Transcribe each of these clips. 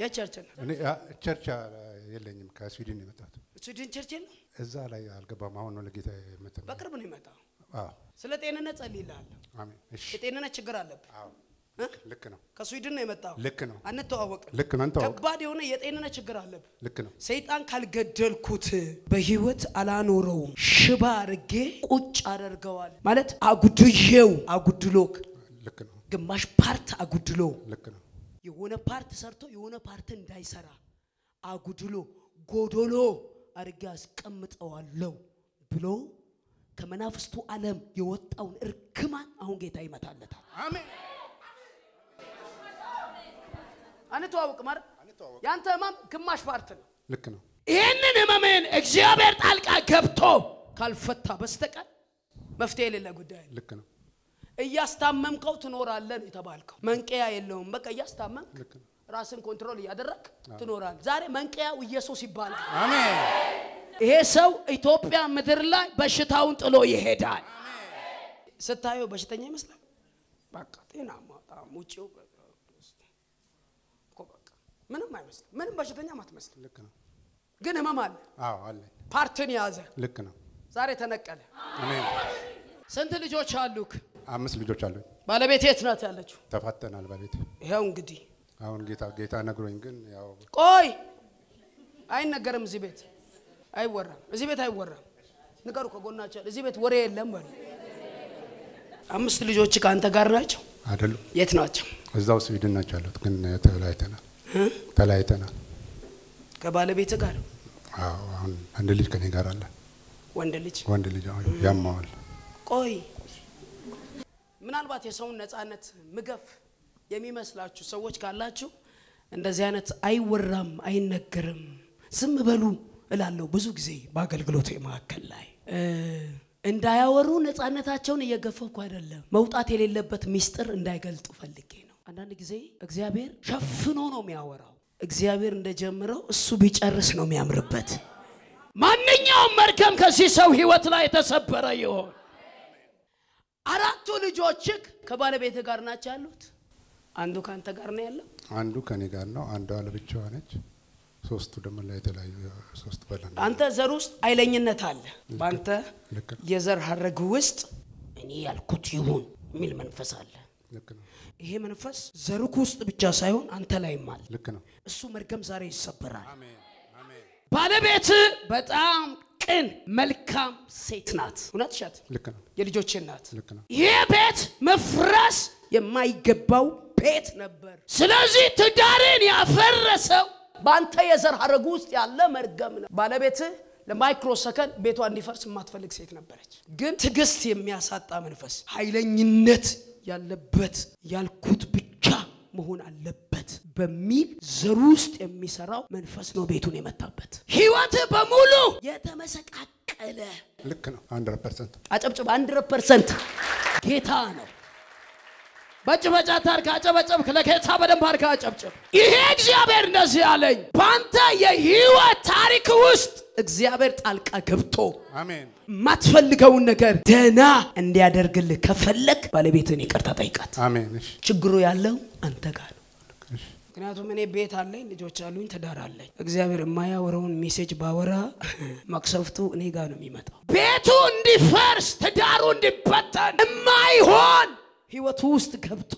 የቸርች ነው። እኔ አ- ቸርች አ- የለኝም ከስዊድን ነው የመጣሁት። ስዊድን ቸርች የለም። እዛ ላይ አልገባም። አሁን ነው ለጌታ የመጣሁት። በቅርብ ነው የመጣው። አዎ ስለ ጤንነት ጸልይልሃለሁ። አሜን። እሺ የጤንነት ችግር አለብህ። አዎ እ? ልክ ነው ከስዊድን ነው የመጣው። ልክ ነው አንተዋወቅም። ልክ ነው እንተዋወቅ ከባድ የሆነ የጤንነት ችግር አለብህ። ልክ ነው ሰይጣን ካልገደልኩት በህይወት አላኖረውም፣ ሽባ አድርጌ ቁጭ አደርገዋል ማለት አጉድዬው አጉድሎክ ልክ ነው ግማሽ ፓርት አጉድሎ ልክ ነው የሆነ ፓርት ሰርቶ የሆነ ፓርት እንዳይሰራ አጉድሎ ጎዶሎ አድርጌ አስቀምጠዋለሁ ብሎ ከመናፍስቱ ዓለም የወጣውን እርግማን አሁን ጌታ ይመታለታል። አሜን አንተዋውቅ ማለት ያንተ ህመም ግማሽ ፓርት ነው። ልክ ነው ይህንን ህመምን እግዚአብሔር ጣልቃ ገብቶ ካልፈታ በስተቀር መፍትሄ የሌለ ጉዳይ ነው። ልክ ነው እያስታመምከው ትኖራለህ ነው የተባልከው። መንቀያ የለውም። በቃ እያስታመምክ ልክ ነው ራስን ኮንትሮል እያደረግ ትኖራለህ። ዛሬ መንቀያው ኢየሱስ ይባላል። አሜን ይሄ ሰው ኢትዮጵያ ምድር ላይ በሽታውን ጥሎ ይሄዳል። ስታየው በሽተኛ ይመስላል። በቃ ጤናማ በጣም ውጭው እኮ በቃ ምንም አይመስልም። ምንም በሽተኛም አትመስልም። ልክ ነው ግን ህመም አለ። አዎ አለኝ ፓርትን የያዘ ልክ ነው ዛሬ ተነቀለ። አሜን ስንት ልጆች አሉክ? አምስት ልጆች አሉኝ ባለቤት የት ናት ያለችው? ተፋተናል በቤት ይኸው እንግዲህ አሁን ጌታ ጌታ ነግሮኝ ግን ያው ቆይ አይነገርም። እዚህ ቤት አይወራም። እዚህ ቤት አይወራም። ንገሩ ከጎናቸው ያለ፣ እዚህ ቤት ወሬ የለም በሉ። አምስት ልጆች ከአንተ ጋር ናቸው? አይደሉም የት ናቸው? እዛው ስዊድን ናቸው ያሉት ግን ተለያይተናል እ? ተለያይተናል ከባለቤት ጋር አዎ አሁን አንድ ልጅ ከኔ ጋር አለ ወንድ ልጅ። ወንድ ልጅ አሁን ያማዋል ቆይ ምናልባት የሰውን ነፃነት ምገፍ የሚመስላችሁ ሰዎች ካላችሁ እንደዚህ አይነት አይወራም፣ አይነገርም፣ ዝም በሉ እላለሁ ብዙ ጊዜ በአገልግሎት መካከል ላይ እ፣ እንዳያወሩ ነፃነታቸውን እየገፈኩ አይደለም። መውጣት የሌለበት ሚስጥር እንዳይገልጡ ፈልጌ ነው። አንዳንድ ጊዜ እግዚአብሔር ሸፍኖ ነው የሚያወራው። እግዚአብሔር እንደጀምረው እሱ ቢጨርስ ነው የሚያምርበት። ማንኛውም መርገም ከዚህ ሰው ህይወት ላይ የተሰበረ ይሆን። አራቱ ልጆችህ ከባለቤት ጋር ናቸው ያሉት። አንዱ ከአንተ ጋር ነው ያለው። አንዱ ከኔ ጋር ነው አንዷ ለብቻዋ ነች ሶስቱ ደግሞ ላይ የተለያዩ ሶስት በለን አንተ ዘር ውስጥ ኃይለኝነት አለ። በአንተ ልክ ነው የዘር ሀረግ ውስጥ እኔ ያልኩት ይሁን የሚል መንፈስ አለ። ልክ ነው ይሄ መንፈስ ዘርኩ ውስጥ ብቻ ሳይሆን አንተ ላይም አለ። ልክ ነው እሱ መርገም ዛሬ ይሰበራል። አሜን አሜን ባለቤት በጣም ቅን መልካም ሴት ናት። እውነት ሻት ልክ ነው የልጆቼ ናት። ልክ ነው ይህ ቤት መፍረስ የማይገባው ቤት ነበር። ስለዚህ ትዳርን ያፈረሰው በአንተ የዘር ሀረግ ውስጥ ያለ መርገም ነው። ባለቤት ለማይክሮ ሰከንድ ቤቷ እንዲፈርስ የማትፈልግ ሴት ነበረች። ግን ትዕግስት የሚያሳጣ መንፈስ፣ ኃይለኝነት ያለበት ያልኩት ብቻ መሆን አለበት በሚል ዘር ውስጥ የሚሰራው መንፈስ ነው ቤቱን የመታበት። ህይወት በሙሉ የተመሰቃቀለ ልክ ነው ሀንድረድ ፐርሰንት አጨብጭብ። አንድ ፐርሰንት ጌታ ነው። በጭበጫ ታርክ አጨበጨብክ። ለጌታ በደንብ አድርገህ አጨብጭብ። ይሄ እግዚአብሔር እንደዚህ አለኝ፣ በአንተ የህይወት ታሪክ ውስጥ እግዚአብሔር ጣልቃ ገብቶ አሜን የማትፈልገውን ነገር ደህና እንዲያደርግልህ ከፈለግ ባለቤትን ይቅርታ ጠይቃት። አሜን እሺ ችግሩ ያለው አንተ ጋር ነው። እሺ ምክንያቱም እኔ ቤት አለኝ፣ ልጆች አሉኝ፣ ትዳር አለኝ። እግዚአብሔር የማያወራውን ሜሴጅ ባወራ መቅሰፍቱ እኔ ጋር ነው የሚመጣው። ቤቱ እንዲፈርስ፣ ትዳሩ እንዲበተን የማይሆን ህይወቱ ውስጥ ገብቶ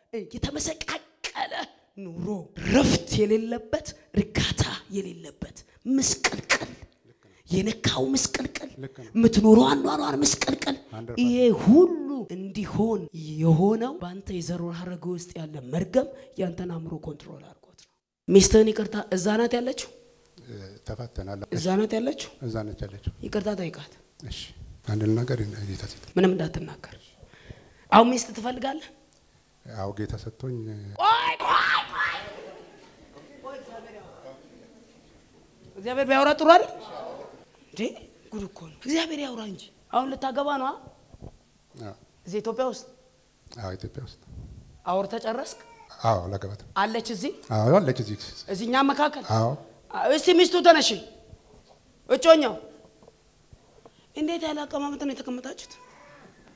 የተመሰቃቀለ ኑሮ፣ ረፍት የሌለበት፣ እርጋታ የሌለበት ምስቅልቅል፣ የነካው ምስቅልቅል፣ ልክ ነው። የምትኖረው አኗኗር ምስቅልቅል፣ አንድ ይሄ ሁሉ እንዲሆን የሆነው በአንተ የዘር ሐረግ ውስጥ ያለ መርገም ያንተን አእምሮ ኮንትሮል አድርጎት ነው። ሚስትህን ይቅርታ፣ እዛ ናት ያለችው፣ እ፣ ተፋተናል እዛ ናት ያለችው። እዛ ነች ያለችው ይቅርታ ጠይቃት፣ እሺ አንድ ነገር ጌታ ሴት ምንም እንዳትናገር። አሁን ሚስት ትፈልጋለህ? አዎ ጌታ ሰጥቶኝ እ፣ ቆይ ቆይ ቆይ እግዚአብሔር ቢያወራ ጥሩ አይደል እንዴ? ጉድ እኮ ነው። እግዚአብሔር ያውራ እንጂ አሁን ልታገባ ነው አ? አዎ እዚህ ኢትዮጵያ ውስጥ አዎ ኢትዮጵያ ውስጥ አውርተህ ጨረስክ? አዎ ለገባት አለች እዚህ አዎ አለች እዚህ እዚህ እኛም መካከል አዎ እስቲ ሚስቱ ተነሽ፣ እጮኛው እንዴት ያለ አቀማመጥ ነው የተቀመጣችሁት?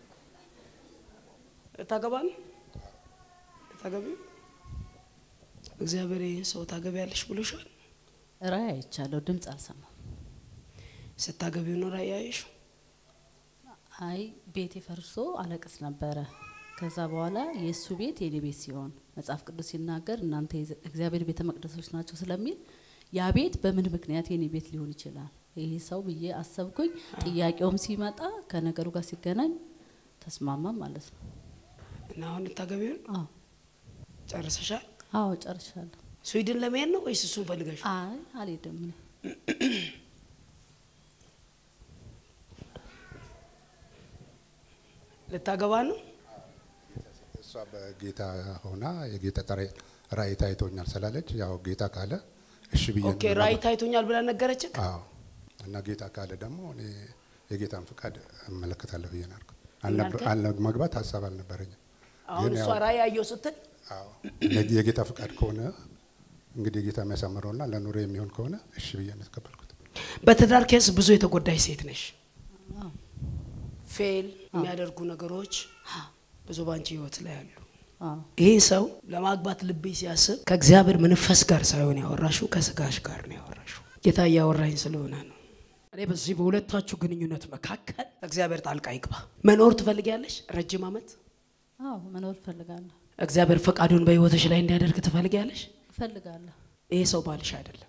ታገባ ነው ታገቢ እግዚአብሔር ይህን ሰው ታገቢያለሽ ብሎሻል? ራእይ አይቻለሁ፣ ድምፅ አልሰማም። ስታገቢው ነው ራእይ ያየሽው? አይ ቤቴ ፈርሶ አለቅስ ነበረ። ከዛ በኋላ የእሱ ቤት የኔ ቤት ሲሆን መጽሐፍ ቅዱስ ሲናገር እናንተ የዘ- እግዚአብሔር ቤተ መቅደሶች ናቸው ስለሚል ያ ቤት በምን ምክንያት የኔ ቤት ሊሆን ይችላል ይህ ሰው ብዬ አሰብኩኝ። ጥያቄውም ሲመጣ ከነገሩ ጋር ሲገናኝ ተስማማም ማለት ነው። እና አሁን ልታገቢው ነው? አዎ ጨርሰሻል? አዎ ጨርሻለሁ። ስዊድን ለመሄድ ነው ወይስ እሱን ፈልገሽ? አይ አልሄድም እኔ ልታገባ ነው? እሷ በጌታ ሆና የጌታ ጠራ- ራእይ ታይቶኛል ስላለች ያው ጌታ ካለ እሺ ብዬ ኦኬ ነው ራእይ የምገባው። ታይቶኛል ብላ ነገረችህ? አዎ እና ጌታ ካለ ደግሞ እኔ የጌታን ፍቃድ እመለከታለሁ ብዬ ነው ያልኩት። ምን አልነበ- አልከኝ? አልነ- መግባት ሀሳብ አልነበረኝም። አሁን ግን እሷ ያው- ራእይ አየው ስትል አዎ የ- የጌታ ፍቃድ ከሆነ እንግዲህ የጌታ የሚያሳምረውና ለኑሮ የሚሆን ከሆነ እሺ ብዬ ነው የተቀበልኩት። በትዳር ኬስ ብዙ የተጎዳች ሴት ነሽ። አዎ ፌል የሚያደርጉ ነገሮች ብዙ ባንቺ ህይወት ላይ አሉ። አዎ ይህ ሰው ለማግባት ልቤ ሲያስብ ከእግዚአብሔር መንፈስ ጋር ሳይሆን ያወራሽው ከስጋሽ ጋር ነው ያወራሽው። ጌታ እያወራኝ ስለሆነ ነው። እኔ በዚህ በሁለታችሁ ግንኙነት መካከል እግዚአብሔር ጣልቃ ይግባ። መኖር ትፈልጊያለሽ? ረጅም ዓመት አዎ መኖር እፈልጋለሁ እግዚአብሔር ፈቃዱን በህይወትሽ ላይ እንዲያደርግ ትፈልጊያለሽ? እፈልጋለሁ። ይሄ ሰው ባልሽ አይደለም።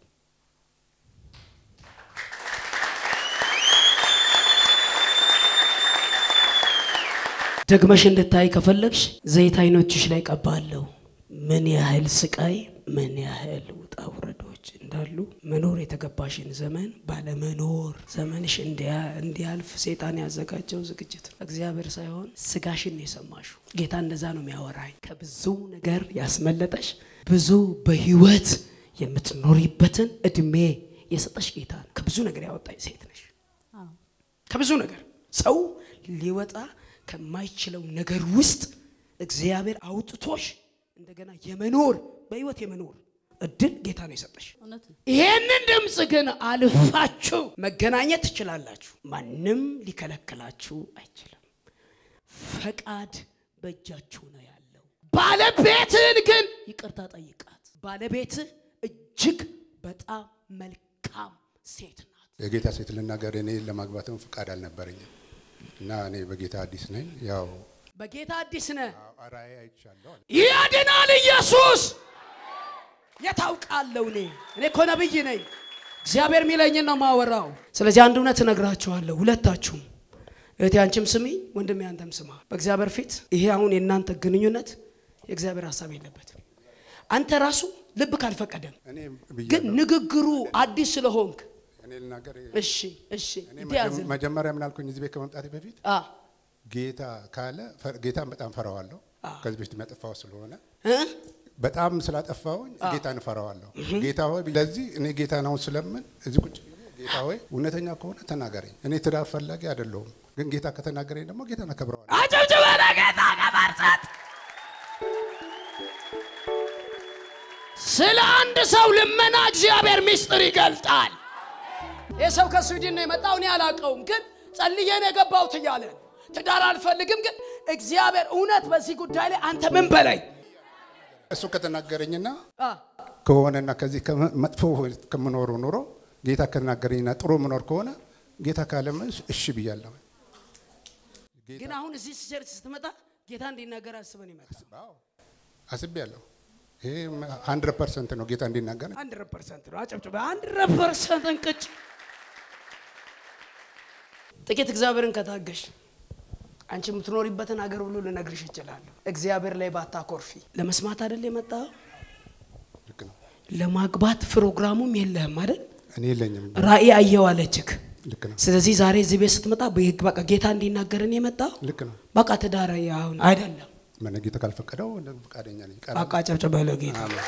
ደግመሽ እንድታይ ከፈለግሽ ዘይት አይኖችሽ ላይ ቀባለሁ። ምን ያህል ስቃይ፣ ምን ያህል ውጣ ውረዶች እንዳሉ መኖር የተገባሽን ዘመን ባለመኖር ዘመንሽ እንዲያ- እንዲያልፍ ሴጣን ያዘጋጀው ዝግጅት ነው። እግዚአብሔር ሳይሆን ስጋሽን ነው የሰማሽው። ጌታ እንደዛ ነው የሚያወራኝ። ከብዙ ነገር ያስመለጠሽ ብዙ በህይወት የምትኖሪበትን እድሜ የሰጠሽ ጌታ ነው። ከብዙ ነገር ያወጣኝ ሴት ነሽ። አዎ ከብዙ ነገር ሰው ሊወጣ ከማይችለው ነገር ውስጥ እግዚአብሔር አውጥቶሽ እንደገና የመኖር በህይወት የመኖር እድል ጌታ ነው የሰጠሽ። እውነት ነው። ይሄንን ድምፅ ግን አልፋችሁ መገናኘት ትችላላችሁ። ማንም ሊከለክላችሁ አይችልም። ፈቃድ በእጃችሁ ነው ያለው። ባለቤትህን ግን ይቅርታ ጠይቃት። ባለቤትህ እጅግ በጣም መልካም ሴት ናት። የጌታ ሴት ልናገር፣ እኔ ለማግባትም ፍቃድ አልነበረኝም እና እኔ በጌታ አዲስ ነኝ። ያው በጌታ አዲስ ነህ። ራእይ አይቻለሁ አለ። ያድናል ኢየሱስ። የታውቃለሁ እኔ እኔ እኮ ነብይ ነኝ። እግዚአብሔር የሚለኝን ነው ማወራው። ስለዚህ አንድ እውነት እነግራችኋለሁ ሁለታችሁም፣ እህቴ አንቺም ስሚ፣ ወንድሜ አንተም ስማ። በእግዚአብሔር ፊት ይሄ አሁን የእናንተ ግንኙነት የእግዚአብሔር ሀሳብ የለበትም። አንተ ራሱ ልብ ካልፈቀደም እኔ ግን ብያለሁ። ንግግሩ አዲስ ስለሆንክ እኔ ልናገር፣ እሺ እሺ እኔ እንዲያዝን መጀመሪያ ምን አልኩኝ? እዚህ ቤት ከመምጣቴ በፊት አ ጌታ ካለ ፈ- ጌታን በጣም ፈራዋለሁ። አዎ። ከዚህ በፊት የሚያጠፋው ስለሆነ እ? በጣም ስላጠፋውኝ ጌታን እፈራዋለሁ። ጌታ ሆይ ለዚህ እኔ ጌታ ነው ስለምን እዚህ ቁጭ ብዬ ጌታ ሆይ እውነተኛ ከሆነ ተናገረኝ። እኔ ትዳር ፈላጊ አይደለሁም፣ ግን ጌታ ከተናገረኝ ደግሞ ጌታን አከብረዋለሁ። አጨብጭበ ለጌታ ከበርሰት ስለ አንድ ሰው ልመና እግዚአብሔር ምስጢር ይገልጣል። ይህ ሰው ከስዊድን ነው የመጣው፣ እኔ አላውቀውም፣ ግን ጸልዬ ነው የገባሁት እያለ ነው። ትዳር አልፈልግም፣ ግን እግዚአብሔር እውነት በዚህ ጉዳይ ላይ አንተ ምን በለኝ እሱ ከተናገረኝና አ፣ ከሆነና ከዚህ ከመ- መጥፎ ከምኖሩ ኑሮ ጌታ ከተናገረኝና ጥሩ ምኖር ከሆነ ጌታ ካለም እሺ ብያለሁ። ግን አሁን እዚህ ቸርች ስትመጣ ጌታ እንዲናገር አስበን ይመጣ አዎ አስቤያለሁ። ይሄ ሀንድረድ ፐርሰንት ነው ጌታ እንዲናገር አንድረድ ፐርሰንት ነው። አጨብጭበ አንድረድ ፐርሰንት እንቅጭ ጥቂት እግዚአብሔርን ከታገሽ አንቺ የምትኖሪበትን ሀገር ሁሉ ልነግርሽ እችላለሁ። እግዚአብሔር ላይ ባታኮርፊ። ለመስማት አይደል የመጣው? ልክ ነው። ለማግባት ፕሮግራሙም የለህም አይደል? እኔ የለኝም። ራእይ አየው አለችክ። ልክ ነው። ስለዚህ ዛሬ እዚህ ቤት ስትመጣ በህግ በቃ ጌታ እንዲናገርን የመጣው ልክ ነው። በቃ ትዳር አሁን አይደለም። ምን ጌታ ካልፈቀደው ፈቃደኛ ነኝ። ቀረ- በቃ ጨብጨበ ለጌታ አሜን።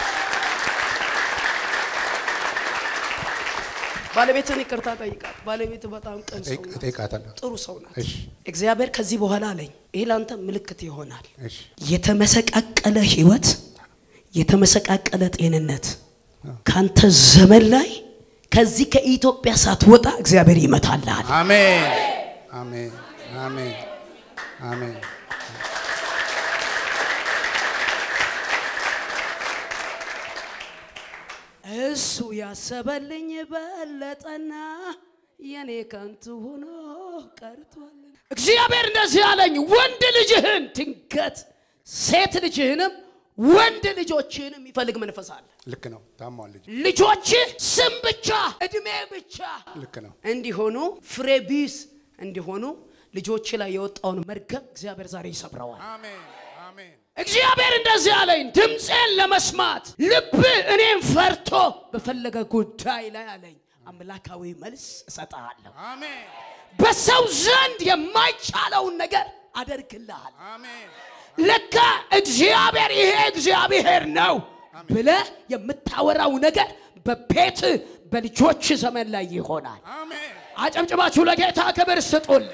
ባለቤትን ይቅርታ ጠይቃት። ባለቤት በጣም ቅን ሰው ናት። እጠይቃታለሁ። ጥሩ ሰው ናት። እሺ እግዚአብሔር ከዚህ በኋላ አለኝ ይህ ለአንተ ምልክት ይሆናል። እሺ የተመሰቃቀለ ህይወት፣ የተመሰቃቀለ ጤንነት ካንተ ዘመን ላይ ከዚህ ከኢትዮጵያ ሳትወጣ እግዚአብሔር ይመታልሃል። አሜን አሜን አሜን አሜን። እሱ ያሰበልኝ በለጠና የኔ ከንቱ ሆኖ ቀርቷል። እግዚአብሔር እንደዚህ ያለኝ ወንድ ልጅህን ድንገት ሴት ልጅህንም ወንድ ልጆችህንም የሚፈልግ መንፈስ አለ። ልክ ነው። ታሟል ልጅ ልጆችህ ስም ብቻ እድሜ ብቻ ልክ ነው። እንዲሆኑ ፍሬ ቢስ እንዲሆኑ ልጆች ላይ የወጣውን መርገም እግዚአብሔር ዛሬ ይሰብረዋል። አሜን አሜን እግዚአብሔር እንደዚህ አለኝ፣ ድምፄን ለመስማት ልብ እኔን ፈርቶ በፈለገ ጉዳይ ላይ አለኝ አምላካዊ መልስ እሰጥሃለሁ። አሜን በሰው ዘንድ የማይቻለውን ነገር አደርግልሃል። አሜን ለካ እግዚአብሔር ይሄ እግዚአብሔር ነው ብለህ የምታወራው ነገር በቤት በልጆች ዘመን ላይ ይሆናል። አሜን አጨብጭባችሁ ለጌታ ክብር ስጡል።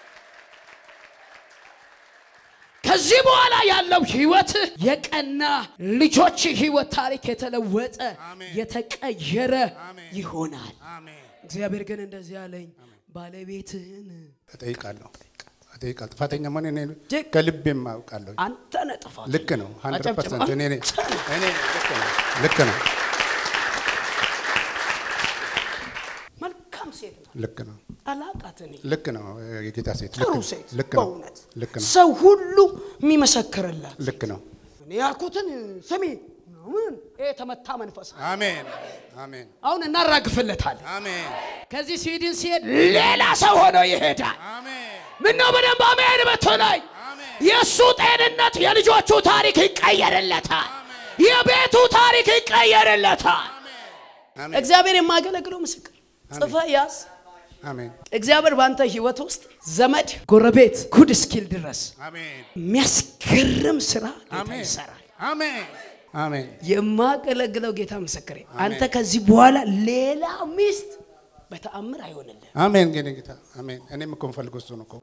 ከዚህ በኋላ ያለው ህይወት የቀና ልጆች ህይወት ታሪክ የተለወጠ አሜን። የተቀየረ አሜን። ይሆናል። አሜን እግዚአብሔር ግን እንደዚህ አለኝ፣ ባለቤትህን እጠይቃለሁ እጠይቃለሁ። ጥፋተኛ መሆን እኔ ጅግ- ከልቤም አውቃለሁ። አንተ ነህ ጥፋት። ልክ ነው። 100% አጨብጭባ። እኔ ነኝ። እኔ ልክ ነው። ልክ ነው። መልካም ሴት ነው። ልክ ነው። አላቃት እኔ ልክ ነው። የጌታ ሴት ልክ ጥሩ ነው። ሴት ልክ ነው። በእውነት ልክ ነው። ሰው ሁሉ የሚመሰክርላት ልክ ነው። እኔ ያልኩትን ስሚ ምን ይሄ የተመታ መንፈስ ነው። አሜን አሜን አሁን እናራግፍለታለን። አሜን ከዚህ ስዊድን ሲሄድ ሌላ ሰው ሆኖ ይሄዳል። አሜን ምነው በደንብ አሜን ብትለኝ፣ አሜን የእሱ ጤንነት የልጆቹ ታሪክ ይቀየርለታል። የቤቱ ታሪክ ይቀየርለታል። አሜን እግዚአብሔር የማገለግለው ምስክር ጽፈ ያዝ። አሜን እግዚአብሔር በአንተ ህይወት ውስጥ ዘመድ፣ ጎረቤት ጉድ እስኪል ድረስ አሜን የሚያስገርም ስራ ጌታ አሜን ይሰራል። አሜን አሜን የማገለግለው ጌታ ምስክሬ፣ አንተ ከዚህ በኋላ ሌላ ሚስት በተአምር አይሆንልህ። አሜን ግን ጌታ አሜን። እኔም እኮ የምፈልገው እሱ ነው እኮ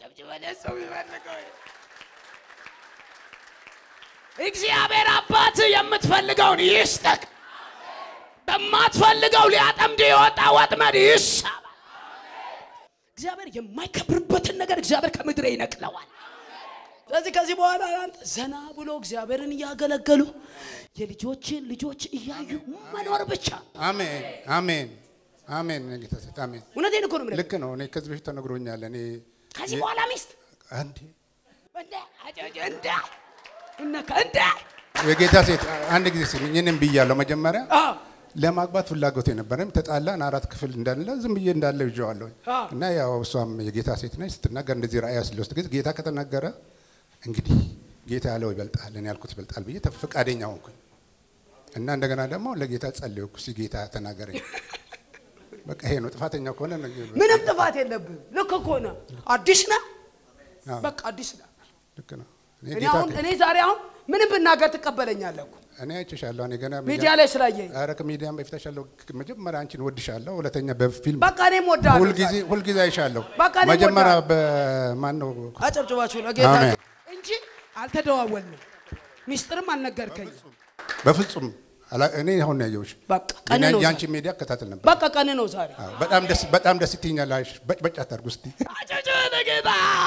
እግዚአብሔር አባት የምትፈልገውን ይስጠቅ። በማትፈልገው ሊያጠምድ የወጣ ወጥመድ ይሳባል። እግዚአብሔር የማይከብርበትን ነገር እግዚአብሔር ከምድር ይነቅለዋል። ስለዚህ ከዚህ በኋላ አንተ ዘና ብሎ እግዚአብሔርን እያገለገሉ የልጆችን ልጆች እያዩ መኖር ብቻ። አሜን አሜን አሜን ጌታ ሴት አሜን። እውነቴን እኮ ነው የምልህ። ልክ ነው። እኔ ከዚህ በፊት ተነግሮኛል። እኔ ከዚህ በኋላ ሚስት አንዴ እንደ እንደ እነካ እንደ የጌታ ሴት አንድ ጊዜ ስሚኝ፣ እኔም ብያለሁ መጀመሪያ አዎ ለማግባት ፍላጎት የነበረም ተጣላን። አራት ክፍል እንዳለ ዝም ብዬ እንዳለ ይዤዋለሁ አዎ። እና ያው እሷም የጌታ ሴት ነች ስትናገር እንደዚህ ራእያ ስለውስጥ ጊዜ ጌታ ከተናገረ እንግዲህ ጌታ ያለው ይበልጣል፣ እኔ ያልኩት ይበልጣል ብዬ ተፍ- ፈቃደኛ ሆንኩኝ እና እንደገና ደግሞ ለጌታ ጸለይኩ። እስኪ ጌታ ተናገረኝ። በቃ ይሄ ነው ጥፋተኛ ከሆነ ነው ይሄ ነው። ምንም ጥፋት የለብህም። ልክ እኮ ነህ። አዲስ ነህ። አዎ፣ በቃ አዲስ ነህ። ልክ ነው። እኔ እኔ ጌታ አሁን እኔ ዛሬ አሁን ምንም ብናገር ትቀበለኛለህ እኮ እኔ አይቼሻለሁ። እኔ ገና ሚዲያ ላይ ስላየኝ ኧረ ከሚዲያም በፊት አይሻለሁ። መጀመሪያ አንቺን ወድሻለሁ፣ ሁለተኛ በፊልም በቃ እኔም ወዳለሁ። ሁልጊዜ ሁልጊዜ አይሻለሁ። በቃ እኔም መጀመሪያ ወዳለሁ። በማን ነው አጨብጭባችሁ ለጌታ አሜን። እንጂ አልተደዋወልንም፣ ሚስጥርም አልነገርከኝም። በፍጹም አላ- እኔ አሁን ነው ያየሁሽ። በቃ ቀን ግን ነው የአንቺ ዛሬ። ሚዲያ እከታተል ነበር። በቃ ቀን ነው ዛሬ። አዎ፣ በጣም ደስ በጣም ደስ ትይኛለሽ። በጭ በጭ አታርጉ እስቲ። አጨብጭብ ለጌታ።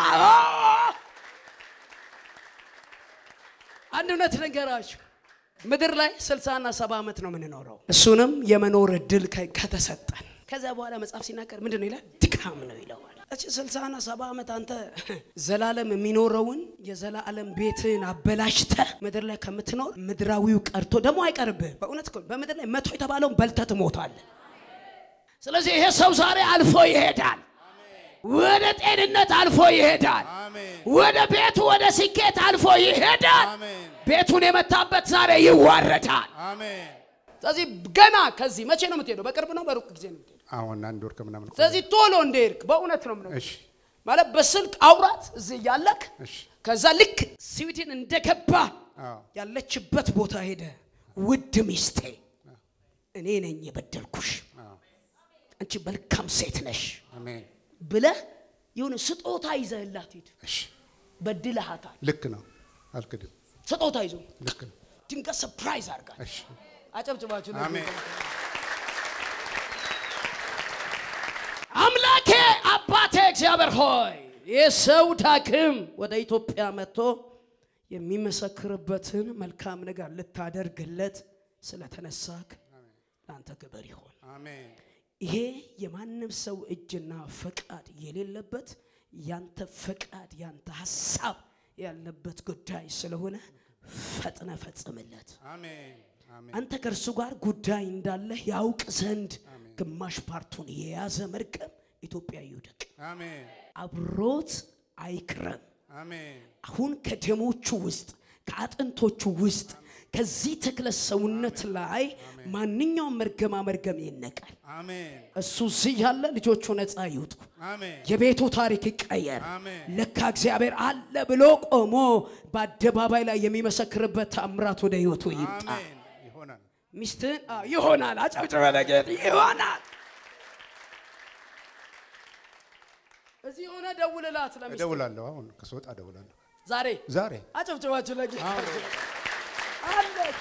አንድ እውነት ነገራችሁ ምድር ላይ ስልሳና ሰባ ዓመት ነው የምንኖረው። እሱንም የመኖር እድል ከ- ከተሰጠን ከዚያ በኋላ መጽሐፍ ሲናገር ምንድን ነው ይላል? ድካም ነው ይለዋል። እቺ ስልሳና ሰባ ዓመት አንተ ዘላለም የሚኖረውን የዘላለም ቤትን አበላሽተ ምድር ላይ ከምትኖር ምድራዊው ቀርቶ ደግሞ አይቀርብህም። በእውነት እኮ በምድር ላይ መቶ የተባለውን በልተህ ትሞታለህ። ስለዚህ ይሄ ሰው ዛሬ አልፎ ይሄዳል። ወደ ጤንነት አልፎ ይሄዳል። አሜን ወደ ቤቱ ወደ ስኬት አልፎ ይሄዳል። አሜን ቤቱን የመታበት ዛሬ ይዋረዳል። አሜን። ስለዚህ ገና ከዚህ መቼ ነው የምትሄደው? በቅርብ ነው በሩቅ ጊዜ ነው የምትሄደው? አሁን አንድ ወር ከምናምን እኮ ስለዚህ ቶሎ እንደሄድክ በእውነት ነው የምነግርህ። እሺ ማለት በስልክ አውራት እዚህ እያለክ እሺ ከዛ ልክ ስዊድን እንደገባ አዎ ያለችበት ቦታ ሄደ። ውድ ሚስቴ እኔ ነኝ የበደልኩሽ፣ አዎ አንቺ መልካም ሴት ነሽ አሜን ብለህ የሆነ ስጦታ ይዘህላት ሂድ። እሺ በድለሃታል። ልክ ነው አልክድም ስጦታ ይዞ ልክ ነው ድንገት ሰርፕራይዝ አድርጋል። እሺ አጨብጭባችሁ ለጌታ። አሜን አምላኬ አባቴ እግዚአብሔር ሆይ የሰው ዳግም ወደ ኢትዮጵያ መጥቶ የሚመሰክርበትን መልካም ነገር ልታደርግለት ስለተነሳክ ለአንተ ክብር ይሆን። አሜን ይሄ የማንም ሰው እጅና ፈቃድ የሌለበት ያንተ ፈቃድ ያንተ ሀሳብ ያለበት ጉዳይ ስለሆነ ፈጥነ ፈጽምለት። አሜን አሜን አንተ ከእርሱ ጋር ጉዳይ እንዳለህ ያውቅ ዘንድ ግማሽ ፓርቱን የያዘ መርገም ኢትዮጵያ ይውደቅ፣ አሜን አብሮት አይክረም። አሜን አሁን ከደሞቹ ውስጥ ከአጥንቶቹ ውስጥ ከዚህ ተክለ ሰውነት ላይ ማንኛውም መርገማ መርገም ይነቃል። አሜን እሱ እዚህ ያለ ልጆቹ ነፃ ይውጡ። አሜን የቤቱ ታሪክ ይቀየር። አሜን። ለካ እግዚአብሔር አለ ብሎ ቆሞ በአደባባይ ላይ የሚመሰክርበት ታምራት ወደ ህይወቱ ይምጣ። አሜን ይሆናል ሚስትህን አዎ፣ ይሆናል። አጨብጭበ ለጌታ ይሆናል። እዚህ የሆነ ደውልላት ለሚስት እደውላለሁ አሁን ከስወጣ እደውላለሁ ዛሬ ዛሬ አጨብጭባችሁ ለጌታ አዎ። አለች።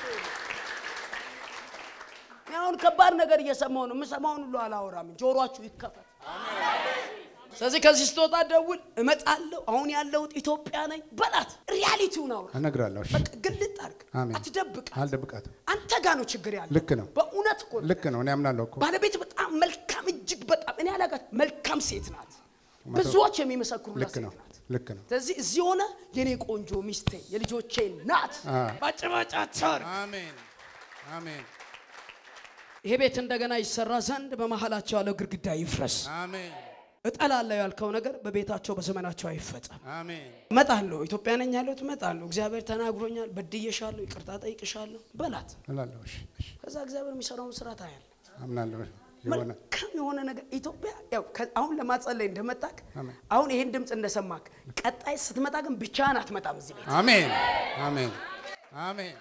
እኔ አሁን ከባድ ነገር እየሰማሁ ነው። የምሰማውን ሁሉ አላወራም። ጆሮአችሁ ይከፈት። ስለዚህ ከዚህ ስትወጣ ደውል፣ እመጣለሁ። አሁን ያለሁት ኢትዮጵያ ነኝ በላት። ሪያሊቲውን አውራ። እነግራለሁ እሺ በቃ ግልጥ አድርግ፣ አሜን። አትደብቃት። አልደብቃትም አንተ ጋር ነው ችግር ያለው። ልክ ነው በእውነት እኮ ነው። ልክ ነው እኔ አምናለሁ እኮ ባለቤት በጣም መልካም፣ እጅግ በጣም እኔ አላጋት መልካም ሴት ናት። ብዙዎች የሚመሰክሩላት ልክ ነው ሴት ናት። ልክ ነው ስለዚህ እዚህ ሆነ የኔ ቆንጆ ሚስቴ የልጆቼ ናት። አ። ባጭባጫቸር አሜን አሜን ይሄ ቤት እንደገና ይሰራ ዘንድ በመሀላቸው ያለው ግድግዳ ይፍረስ። አሜን እጠላለሁ ያልከው ነገር በቤታቸው በዘመናቸው አይፈጸም። አሜን እመጣለሁ፣ ኢትዮጵያ ነኝ ያለሁት እመጣለሁ። እግዚአብሔር ተናግሮኛል፣ በድዬሻለሁ፣ ይቅርታ ጠይቅሻለሁ በላት። እላለሁ እሺ እሺ ከዛ እግዚአብሔር የሚሰራውን ስራ ታያለህ። አምናለሁ ይሆናል መልካም የሆነ ነገር ኢትዮጵያ ያው ከ- አሁን ለማጸለይ እንደመጣክ አሜን። አሁን ይሄን ድምፅ እንደሰማክ ቀጣይ ስትመጣ ግን ብቻህን አትመጣም እዚህ ቤት አሜን አሜን አሜን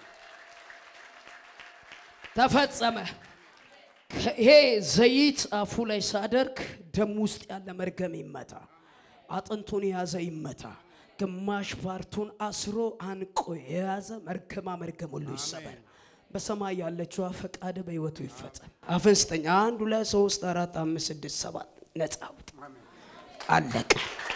ተፈጸመ። ይሄ ዘይት አፉ ላይ ሳደርግ ደም ውስጥ ያለ መርገም ይመታ፣ አጥንቱን የያዘ ይመታ፣ ግማሽ ፓርቱን አስሮ አንቆ የያዘ መርገማ መርገም ሁሉ ይሰበር። በሰማይ ያለችዋ ፈቃድ በሕይወቱ ይፈጸም። አፍን ስጠኝ። አንድ ሁለት ሶስት አራት አምስት ስድስት ሰባት ነጻ ውጣ። አለቀ።